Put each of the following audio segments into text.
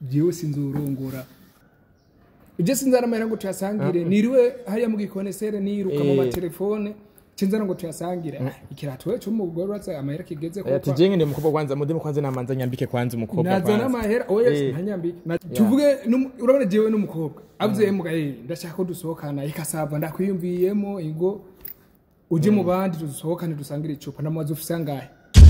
jewe sinzurongora ibyo sinzana amahera ngo tuyasangire niriwe hariya mu gikonesere niruka mu Eh. matelefone sinzana ngo tuyasangire ikirato we cy'umugore uratse amahera kigeze Eh, ati kuko jenge ndi umukobwa kwanza mude kwanza namanza nyambike kwanza umukobwa nazana kwanza amahera oya Eh. ntanyambike Na- tuvuge n'umu- urabona jewe n'umukobwa avuze mbwa eh ndashaka ko dusohokana ikasava ndakwiyumviyemo ingo uje mu bandi dusohokane dusangire icupa namaze ufise angahe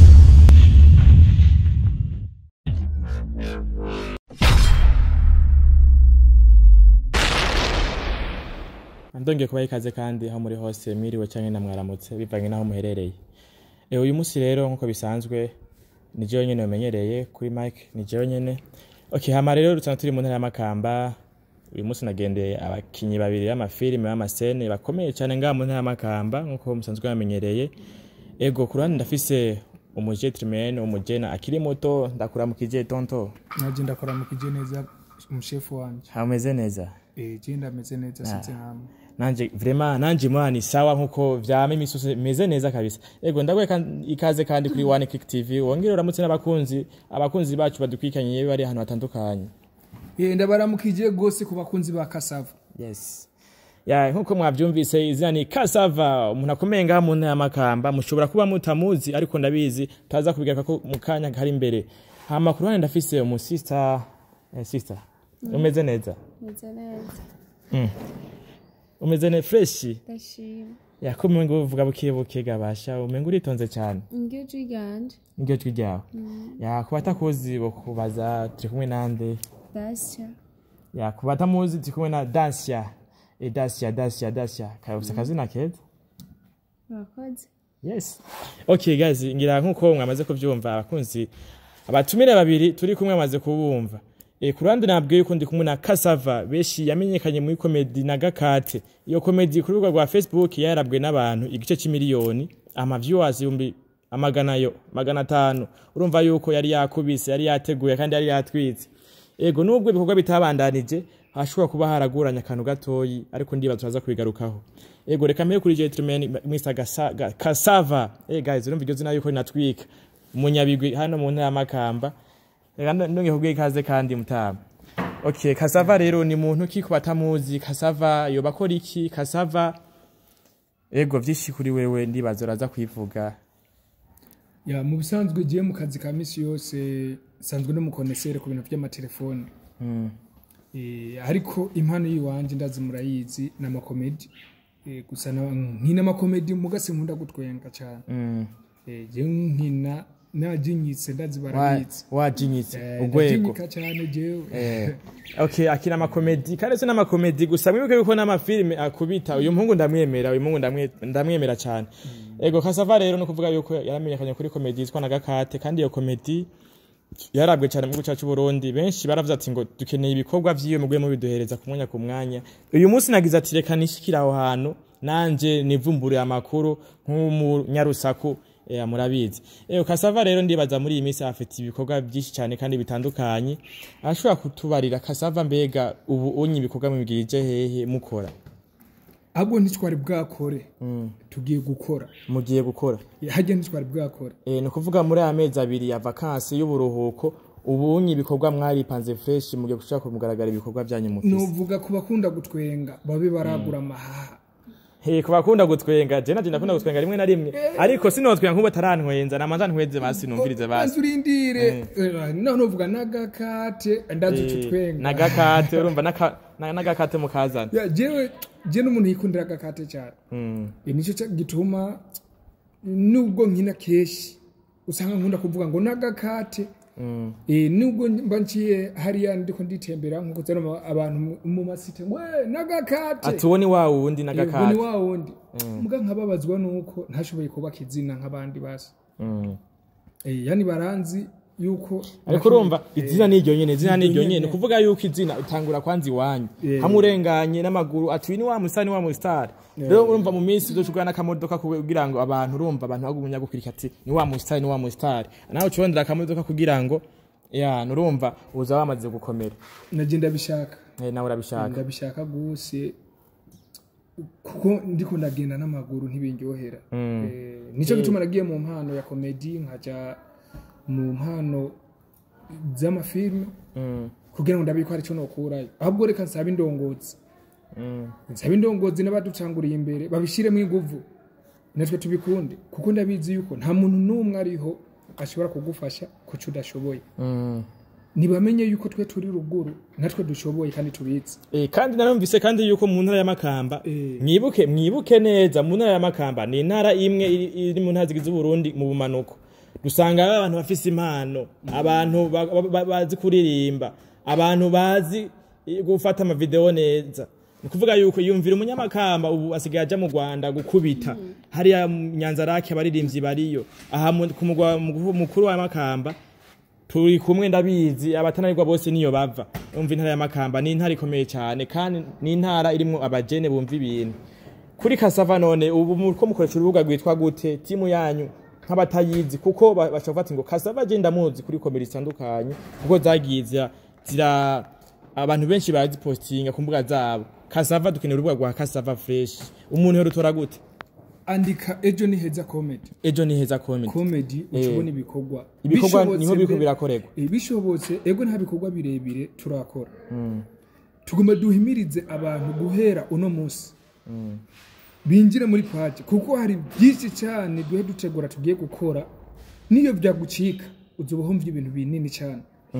ndongeye kubaha ikaze kandi aho muri hose mwiriwe cyangwa namwaramutse bivanye n'aho muherereye e, uyu munsi rero nk'uko bisanzwe ni jewe nyene umenyereye kuri mike ni jewe nyene okay hama rero dusanga turi mu ntara y'amakamba uyu munsi nagendeye abakinyi babiri b'amafilime b'amasene bakomeye cyane ngaha mu ntara y'amakamba nk'uko musanzwe bamenyereye ego ku ruhande ndafise umujetrimen umujena akiri muto ndakuramukije tonto naje ndakora mu kije neza umushefu wanje hameze neza eh je ndameze neza sinzi hamwe nanje vraiment nanje mwana sawa nkuko vyama imisose meze neza kabisa ego ndagwe kan- ikaze kandi kuri One Click TV wongere uramutse n'abakunzi abakunzi bacu badukwikanyiye bari ahantu hatandukanye eh ndabaramukije gose ku bakunzi ba Kasava yes ya nkuko mwavyumvise izina ni Kasava umuntu akomeye ngaha mu ntara y'amakamba mushobora kuba mutamuzi ariko ndabizi tutaza kubigaruka ko mu kanya kari imbere hama ku ruhande ndafise umu sister eh, sister umeze neza meze neza mm. umeze ne fresh ndashima yakomeye ngo uvuga buke buke gabasha umenga uritonze cyane ingyo ryiganje niryo jwi ryawe ya ku batakuzi bokubaza turi kumwe nande dasya ya ku batamuzi turi kumwe na dasia e dasia dasia dasia kayobuse akazina keza murakoze yes okay guys ngira nkuko mwamaze kuvyumva abakunzi abatumire babiri turi kumwe amaze kubumva e, ku ruhande nabwiye yuko ndi kumwe na Kasava beshi yamenyekanye muri komedi na Gakate iyo komedi ku rubuga rwa Facebook yarabwe n'abantu igice c'imiliyoni ama viewers ibihumbi amagana yo magana atanu urumva yuko yari yakubise yari yateguye kandi yari yatwitse ego nubwo ibikorwa bitabandanije hashobora kuba haraguranye akantu gatoyi ariko ndibaza turaza kubigarukaho ego reka mpere kuri gentleman Mr Gasa- Ga- Kasava eh guys urumva iryo zina yuko rinatwika umunyabigwi hano mu ntara y'amakamba reka ndonge kubwiye ikaze kandi mutama okay Kasava rero ni muntu ki ku batamuzi Kasava yoba akora iki Kasava ego vyinshi kuri wewe ndibaza uraza kwivuga ya mu bisanzwe je mu kazi ka misi yose sanzwe no mukonesere ku bintu by'amatelefone mm. Eh, ariko impano yiwanje ndazi murayizi ni amakomedi Eh, gusa na- nkina amakomedi mugase nkunda gutwenga cyane Mm. Eh, je nkina najinyitse ndazi Wa- barabizi wajinyitse Eh, urwego ndajinyika cyane jewe Eh, okay akina amakomedi kandi se n'amakomedi gusa mwibuke yuko n'amafilime akubita uyu muhungu ndamwemera uyu muhungu ndamwe- ndamwemera cyane ego kasava rero no kuvuga yuko yaramenyekanye kuri komedi yitwa na gakate kandi iyo komedi yarabwe cyane mu gihugu cyacu Burundi benshi baravuze ati ngo dukeneye ibikorwa vyiwe mugwe mu biduhereza ku mwanya ku mwanya uyu munsi nagize ati reka nishikira aho hantu nanje nivumbure amakuru nk'umunyarusaku eh, murabizi eh kasava rero ndibaza muri iyi minsi afite ibikorwa byinshi cyane kandi bitandukanye ashobora kutubarira kasava mbega ubu unyi ibikorwa mubwirije hehe mukora ahubwo ntitwari bwakore tugiye gukora mugiye gukora Eh, harya ntitwari bwakore eh ni ukuvuga muri aya mezi abiri ya vakansi y'uburuhuko ubu unyi ibikorwa mwaripanze fresh mugiye gushaka kumugaragara ibikorwa byanyu mufise nuvuga ku bakunda gutwenga babe baragura amahaha He ku bakunda gutwenga je naje ndakunda gutwenga rimwe na rimwe ariko sinotwenga nk'ubu atarantwenza namanza ntweze basi numvirize basi banza urindire Eh, naho nuvuga n'agakate ndazi uco twenga nagakate urumva n'aka- na- n'agakate mukazana Ya, jewe je n'umuntu yikundira agakate cyane Mm. Eh, nicyo cya- gituma nubwo nkina keshi usanga nkunda kuvuga ngo n'agakate Mm. Eh, nubwo mba nciye hariya ndiko nditembera nkuko zano abantu mu- mu masite ngo "Eh, n'agakate ati uwo ni wa wundi Eh, ubwo ni n'agakate wa wundi muga nkababazwa nuko ntashoboye kubaka izina nk'abandi basi Mm. Eh, yani baranzi yuko ariko urumva Eh, izina ni iryo nyene izina ni iryo iryo nyene nyene. ni ukuvuga yuko izina utangura kwanza iwanyu Yeah. hamwe urenganye n'amaguru ati uyu ni wa musitari ni wa musitari rero urumva mu minsi uzoshugura n'akamodoka kugira ngo abantu urumva abantu bagumya gukwirika ati ni wa musitari ni wa musitari nawe ucurondera akamodoka kugira ngo ya nurumva uza wamaze gukomera naje ndabishaka Eh, nawe urabishaka ndabishaka gose kuko ndiko ndagenda n'amaguru ntibindyohera Eh, nico gituma nagiye mu mpano ya komedi nkaja mu mpano z'amafilme Mm. kugira ngo ndabe ko hari icyo nokurayo ahubwo reka nsaba indongozi nsaba indongozi n'abaducanguriye imbere babishyiremo inguvu natwe tubikunde kuko ndabizi yuko nta muntu n'umwe ariho ashobora kugufasha ku cyo udashoboye ntibamenye yuko twe turi ruguru natwe dushoboye kandi tubizi Eh, kandi narumvise kandi yuko mu ntara y'amakamba Eh. mwibuke mwibuke neza mu ntara y'amakamba ni intara imwe iri iri mu ntara zigize uburundi mu bumanuko dusanga abantu bafise impano abantu ba- ba- ba- bazi kuririmba abantu bazi eh, gufata amavideo neza ni kuvuga yuko yumvira umunyamakamba ubu asigaye aja mu rwanda gukubita hariya mu nyanzarake abaririmbyi bariyo aha mu- ku mugwa mu- mukuru wa makamba turi kumwe ndabizi abatananirwa bose niyo bava umva intara ya makamba ni intara ikomeye cyane kandi ni intara irimwo abajene bumva ibintu kuri kasava none ubu muriko mukoresha urubuga rwitwa gute timu yanyu nk'abatayizi kuko ba- bashobora kuvuga ngo kasava je ndamuzi kuri komedi zitandukanye kuko zagiye zira- zira abantu benshi barazipostinga ku mbuga zabo kasava dukeneye urubuga rwa kasava fresh umuntu yorutora gute andika ejo ni heza comedy ejo ni heza comedy comedy Eh. ucubona ibikorwa ibikorwa Bishobotse niho biriko mbe- birakorerwa Eh, bishobotse ego nta bikorwa birebire turakora tugomba duhimirize abantu guhera uno munsi binjire muri paji kuko hari byinshi cyane duhe dutegura tugiye gukora niyo byagucika uzoba humva ibintu binini cyane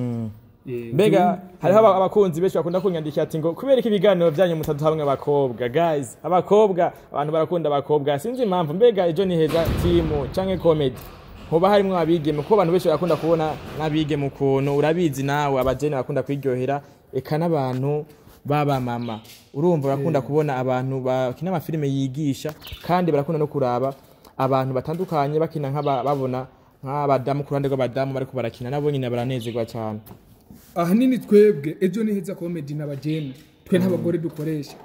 Eh, mbega uzoba- hariho aba- abakunzi benshi bakunda kunyandikira ati ngo kubera ko ibiganiro byanyu mutaduha hamwe abakobwa guys abakobwa abantu barakunda abakobwa sinzi impamvu mbega ejo ni heza timu canke comedy hoba harimwo abigeme kuko abantu benshi barakunda kubona n'abigeme ukuntu urabizi nawe abajene bakunda kwiryohera eka n'abantu b'abamama urumva barakunda kubona abantu bakina amafilime yigisha kandi barakunda no kuraba abantu batandukanye bakina nk'aba babona nk'abadamu ku ruhande rw'abadamu bariko barakina nabo nyine baranezerwa cyane ahanini twebwe ejo ni heza comedy n'abageni twe n'abagore dukoresha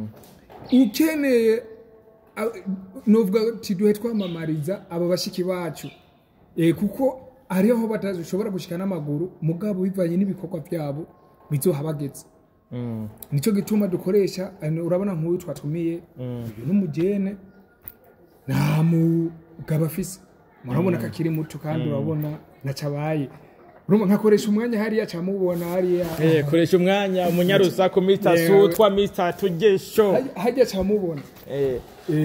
ukeneye a- novuga ati duhe twamamariza aba bashiki bacu Eh, kuko hariho aho batashobora gushika n'amaguru mugabo bivanye n'ibikorwa byabo bizohabageze nicyo gituma dukoresha ano, urabona nk'uyu twatumiye uyu n'umugene nta mugabo afise murabona ko akiri muto kandi urabona nacabaye urumva nkakoresha umwanya hariya camubona hariya Eh, koresha umwanya umunyarusaku Mr. Yeah. Sutwa Mr. Tugesho Hajya- hajya camubona eh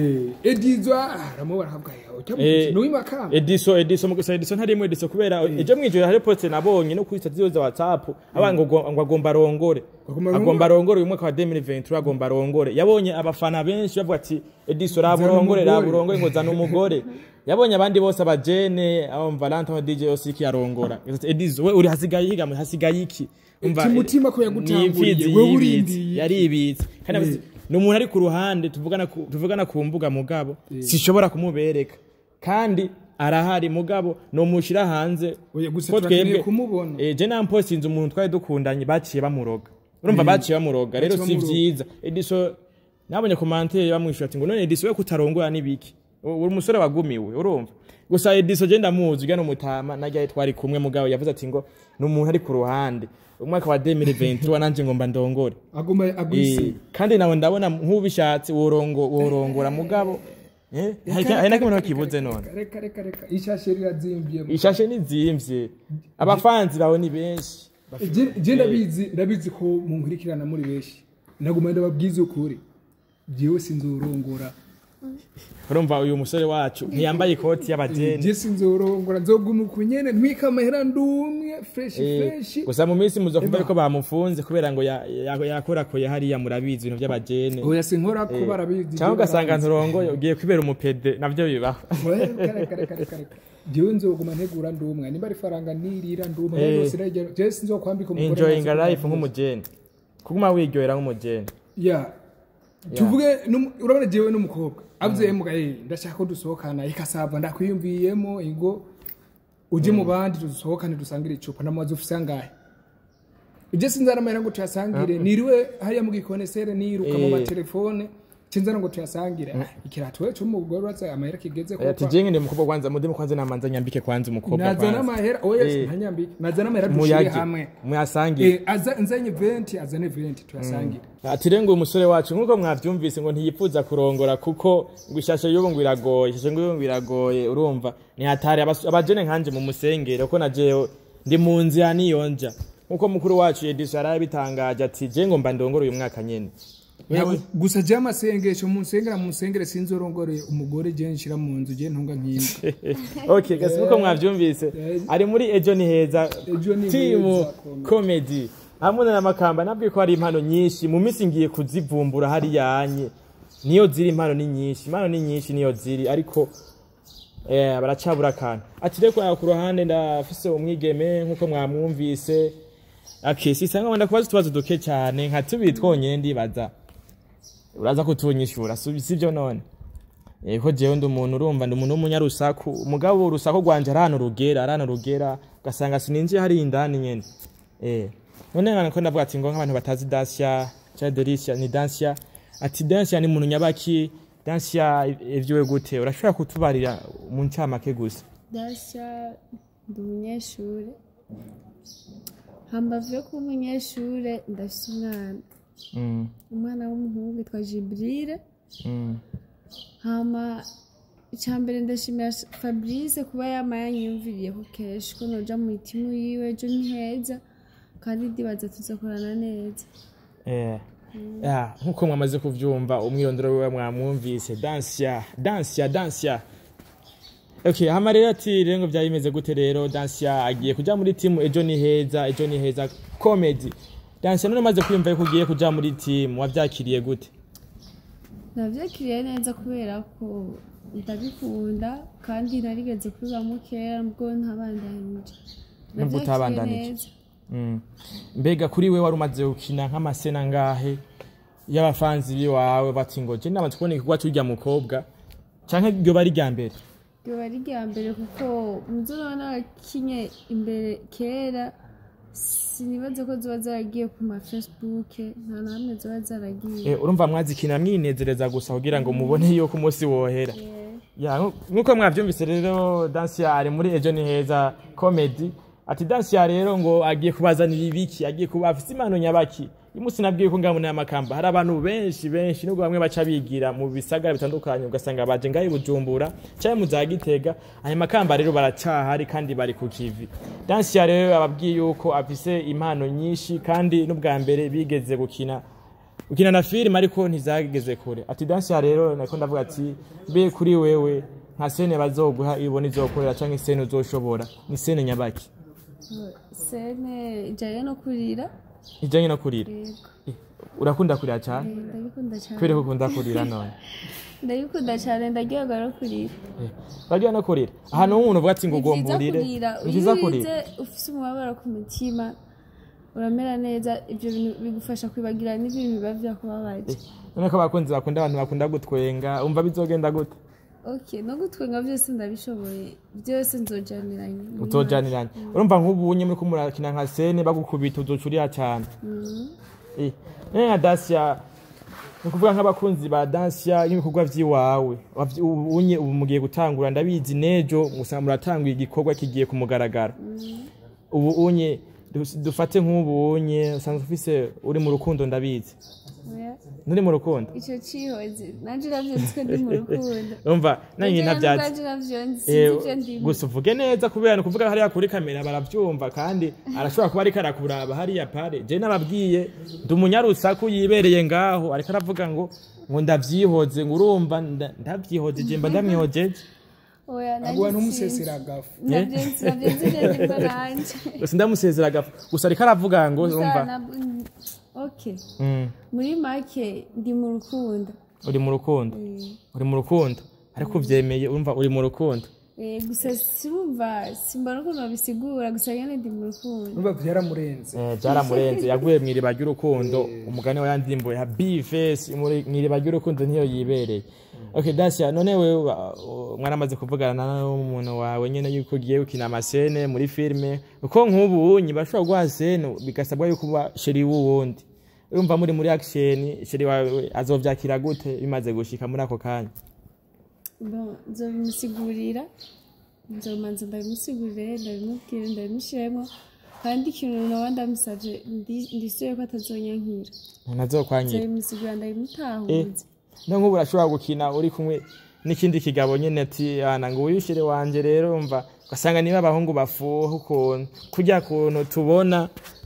edizwa aramubona akavuga ujya Eh, mu w'imakamba Ediso Ediso mu gusa Ediso ntarimo Ediso kubera ejo mwijoro hari poste nabonye no kuri statistics za WhatsApp abantu ngo ngo agomba arongore Agomba arongore? agomba arongore uyu mwaka wa 2023 agomba arongore yabonye abafana benshi bavuga ati Ediso raburongore umugore." raburongore ngo zana umugore yabonye abandi bose abajene abo Valentin DJ Osiki arongora Ediso we uri hasigaye higa hasigaye iki Umva, Umutima ko ni yagutanguriye, imfizi wewe yibitse, urindiye. yaribitse kandi abazi- ni umuntu ari ku ruhande tuvugana ku- tuvugana ku mbuga mugabo sishobora kumubereka kandi arahari mugabo nomushira hanze Oya, gusa ko turakeneye twebwe kumubona. eh, je nampostinze umuntu twari dukundanye baciye bamuroga urumva baciye bamuroga rero Baciye si bamuroga. vyiza ediso nabonye komantere bamwishura ati ngo none ediso we kutarongora nibiki U- uri umusore wagumiwe urumva gusa ediso je ndamuzi ujya n'umutama najya twari kumwe mugabo yavuze ati ngo ni umuntu ari ku ruhande umwaka wa 2023 nanje ngomba ndongore aguma Eh, agwisi kandi nawe ndabona nk'ubishatse worongo worongora mugabo eh, hari hari na kimwe kibuze none reka reka reka ishashe rirazimbiye ishashe nizimvye abafanzi bawe ni benshi Je- je ndabizi ndabizi ko munkurikirana muri benshi naguma ndababwiza ukuri jewe sinzorongora urumva uyu musore wacu ntiyambaye ikoti y'abajeni je sinzorongora nzoguma uku nyene ntwika amahera ndumwe fresh Eh, fresh gusa mu minsi muzokumva Eba. yuko bamufunze kubera ngo ya- ya- yakorakoye hariya murabizi ibintu by'abajene oya sinkora ko barabizi cyangwa ugasanga nturongoye ugiye kwibera umupede navyo bibaho reka reka reka reka reka jewe nzoguma ntegura ndumwe nimba ari faranga nirira ndumwe Eh. yose rege je sinzokwambika umugore enjoying ntazi life kuvuga. nk'umujene kuguma wiryohera nk'umujene ya tuvuge numu- urabona jewe n'umukobwa avuze emuga eh ndashaka ko dusohokana ikasava ndakwiyumviyemo ingo uje mu bandi dusohokane dusangire icupa namaze ufise angahe uje sinzana amahera ngo tuyasangire niriwe hariya mu gikonesere niruka mu Eh. matelefone cinzana ngo tuyasangire Ah, ikirato we c'umugore uraza amahera kigeze ko ati jenge ndi umukobwa kwanza mudemu kwanza namanza nyambike kwanza umukobwa nazana kwanza amahera oya Eh. ntanyambike nazana amahera dushire muyage hamwe muyasangire Eh, aza nzanye 20 azane 20 tuyasangire ati rero ngo umusore wacu nk'uko mwavyumvise ngo ntiyipfuza kurongora kuko ngo ishashe y'ubu ngo iragoye ishashe ngo y'ubu ngo iragoye urumva ni hatari abas- abajene nkanje mu musengere kuko na jewe ndi mu nzira niyonja nkuko mukuru wacu Edison yarabitangaje ati je ngo mba ndongore uyu mwaka nyene Ntabwo- gusa je amasengesho munsengera munsengere sinzorongore umugore je nshira mu nzu je ntunga nk'imbwa okay gasi nkuko mwavyumvise ari muri ejo ni heza Ejo ni timu heza, comedy hamwe na makamba nabwiye ko hari impano nyinshi mu minsi ngiye kuzivumbura hariya anye niyo ziri impano ni nyinshi impano ni nyinshi niyo ziri ariko eh baracabura akantu ati reko aho ku ruhande ndafise umwigeme nkuko mwamwumvise okay sisanga wenda kubaza utubazo duke cyane nka tubiri twonyene ndibaza uraza kutunyishura si sivyo none Eh, ko jewe ndi umuntu urumva ndi umuntu w'umunyarusaku umugabo urusaku rwanje arahano rugera arahano rugera ugasanga sininjiye hari indani nyene eh none nkana ko ndavuga ati ngo nk'abantu batazi Dacia cha Delicia ni Dacia ati Dacia ni muntu nyabaki Dacia ivyiwe gute urashobora kutubarira mu ncamake gusa dasha ndi umunyeshure hambavu yo kuba umunyeshure ndafise umwana mm. umwana w'umuhungu yitwa jibrire mm. hama icyambere ndashimira fabrice kuba yama yanyiyumviriyeho kenshi ko noja mu itimu yiwe ejo ni heza kandi ndibaza tuzakorana neza Eh, ya, nkuko mwamaze kuvyumva umwirondoro wiwe mwamwumvise Dancia Dancia Dancia Okay, hama rero ati rero ngo byari bimeze gute rero Dancia agiye kuja muri timu ejo ni heza ejo ni heza comedy Dancia none maze kwiyumva yuko ugiye kuja muri timu wavyakiriye gute navyakiriye neza kubera ko ndabikunda kandi narigeze kubibamo kera nubwo ntabandanije Nubwo Navyakiriye utabandanije. neza. Mm. mbega kuri we wari umaze gukina nk'amasena ngahe y'abafanzi biwawe bati ngo je namaze kubona igikorwa c'urya mukobwa canke ryo bari rya mbere ryoba ari irya mbere kuko muzo naba narakinye imbere kera sinibaze ko ziba zaragiye ku ma facebook nta na hamwe ziba zaragiye Eh, urumva mwazikina mwinezereza gusa kugira ngo mubone yuko umunsi wohera ya nku- nkuko mwavyumvise rero Dancia ari muri ejo ni heza comedy ati Dancia rero ngo agiye kubazanira ibiki agiye kuba afite impano nyabaki umunsi nabwiye ko ngabona y'amakamba hari abantu benshi benshi nubwo bamwe baca bigira mu bisagara bitandukanye ugasanga baje ngaho i Bujumbura cyangwa mu za Gitega ayo makamba rero baracahari kandi bari ku kivi Dancia rero ababwiye yuko afise impano nyinshi kandi n'ubwa mbere bigeze gukina ukina na filime ariko ntizageze kure ati Dancia rero nako ndavuga ati mbe kuri wewe nka sene bazoguha ibona izokorera canke sene uzoshobora ni sene nyabaki sene ijanye no kurira ijanye no kurira yego Eh, urakunda kurira cyane Eh, ndabikunda cyane kubera ko ukunda kurira none ndabikunda cyane ndaryoherwa no kurira Eh, barya no kurira ahantu h'umuntu uvuga ati ngo Ni vyiza ugomburire kurira ni vyiza iyo kurira urize ufise umubabaro ku mutima uramera neza ibyo bintu bigufasha kwibagira n'ibintu biba vyakubabaje none ko abakunzi bakunda abantu bakunda gutwenga umva bizogenda gute ok no gutwenga byose ndabishoboye byose nzojaniranye muri uzojaniranye urumva nk'ubunye muri kumurakina nka sene bagukubita uzoca uriha cyane Eh, none nka Dacia ni ukuvuga nk'abakunzi ba Dacia n'ibikorwa vy'iwawe wavy- ubu unye ubu mugiye gutangura ndabizi nejo musanga muratanguye igikorwa kigiye ku mugaragaro ubu unye dus- dufate nk'ubu unye usanzwe ufise uri mu rukundo ndabizi Oya, nturi mu rukundo ico cihoze nanje navyo nziko ndi mu rukundo umva nanjye ntavyatsi nanje navyo Eh, sinzi ivyo ndimo gusa uvuge neza kubera ni ukuvuga hariya kuri kamera baravyumva kandi arashobora kuba ariko arakuraba hariya pare je nababwiye ndi umunyarusaku yibereye ngaho ariko aravuga ngo ngo ndavyihoze ngo urumva nda- ndavyihoze je mba ndamwihojeje oya agwa nanje n'umusesera agafu navyo nzi navyo nzi ivyo ndimo nanje gusa ndamusezera agafu gusa ariko aravuga ngo Gusa urumva na- ok Mm, muri make ndi mu rukundo uri mu rukundo Eh, uri mu rukundo ariko uvyemeye urumva uri mu rukundo eh, gusa sirumva simbona ukuntu babisigura gusa nyene ndi mu rukundo numva vyaramurenze Eh, byaramurenze yaguye mu iriba ry'urukundo umugani wa yandimbo ya bifesi mu iriba ry'urukundo niyo yibereye okay Dacia none wewe uh, mwaramaze kuvugana n'umuntu wawe nyene yuko ugiye gukina amasene muri filime uko nk'ubu unyi bashobora guha sene bigasabwa yuko uba sheri w'uwundi urumva muri muri action sheri wawe azovyakira gute bimaze gushika muri ako kanya Bon, nzobimusigurira nzomanza ndabimusigurire ndabimubwire ndabimushiremo kandi ikintu nawe ndamusavye ndi- ndisuye ko atazonyankira ntazokwanyira nzobimusigurira ndabimutahuze no nk'ubu urashobora gukina uri kumwe n'ikindi kigabo nyene ati ana ngo uyushyire wanje rero umva ugasanga niba abahungu bafuha ukuntu kurya kuntu tubona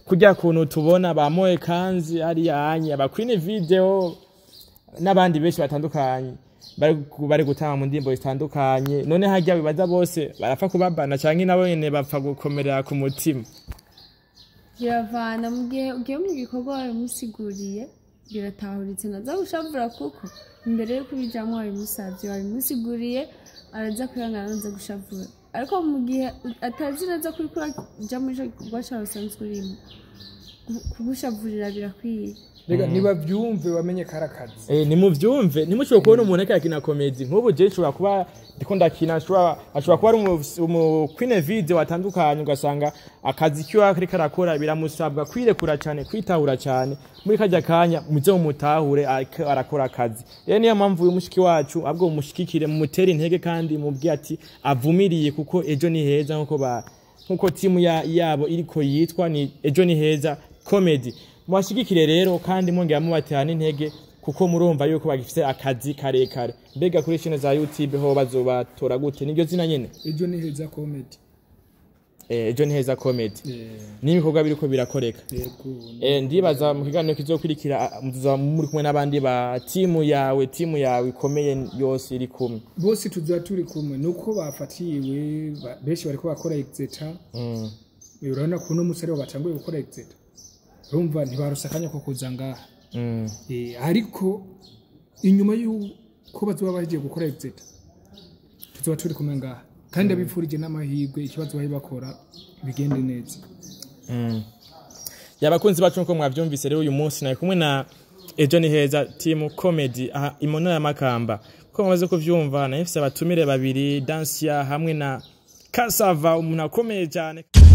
kurya kuntu tubona ba moe kanzi hariya anye aba queen video n'abandi benshi batandukanye bari bari gutanga mu ndirimbo zitandukanye none harya bibaza bose barapfa kubabana canke nabo nyene bapfa gukomerera ku mutima biravana mu gihe ugiye mu gikorwa wabimusiguriye biratahuritse naza gushavura kuko imbere yo kubijamwo wabimusavye wabimusiguriye araza kwihangana naza gushavura ariko mu gihe atazi neza kuri kuraja muri ico gikorwa cawe usanzwe urimo ku- kugushavurira birakwiye rega nibavyumve bamenye kari akazi Eh, nimuvyumve ntimushobora kubona umuntu ariko arakina komedi nk'ubu je nshobora kuba ndiko ndakina ashobora ashobora kuba ari umu- umu queen video watandukanye ugasanga akazi kiwe ariko arakora biramusabwa kwirekura cyane kwitahura cyane muri kajya kanya muze mumutahure ariko arakora akazi rero niyo mpamvu uyu mushiki wacu ahubwo mumushigikire mumutere intege kandi mubwire ati avumiriye kuko ejo ni heza nkuko ba nkuko timu ya, yabo iriko yitwa ni ejo ni heza comedy mubashigikire rero kandi mwongera mubatera n'intege kuko murumva yuko bagifite akazi karekare mbega kuri shine za youtube ho bazobatora gute niryo zina nyene ejo ni heza comedy eh, ejo ni heza comedy Eh, n'ibikorwa biriko birakoreka yego eh, ndibaza mu kiganiro kizokurikira ah, muzaba muri kumwe n'abandi ba timu yawe timu yawe ikomeye yose iri kumwe bose tuzoba turi kumwe nuko bafatiwe ba- benshi bariko bakora exeta mm. urabona ko uno musi aribo batanguye gukora exeta urumva ntibarose akanya ko kuza ngaha Mm. Eh, ariko inyuma y'uko bazoba bagiye gukora exeta tuzoba turi kumwe ngaha kandi abifurije n'amahirwe ikibazo bari bakora bigende neza Mm. yabakunzi bacu nkuko mwavyumvise rero uyu munsi nari kumwe na ejo ni heza timu comedy aha imono ya makamba ko mumaze kuvyumva nahifise abatumire babiri dansia hamwe na kasava umuntu akomeye cyane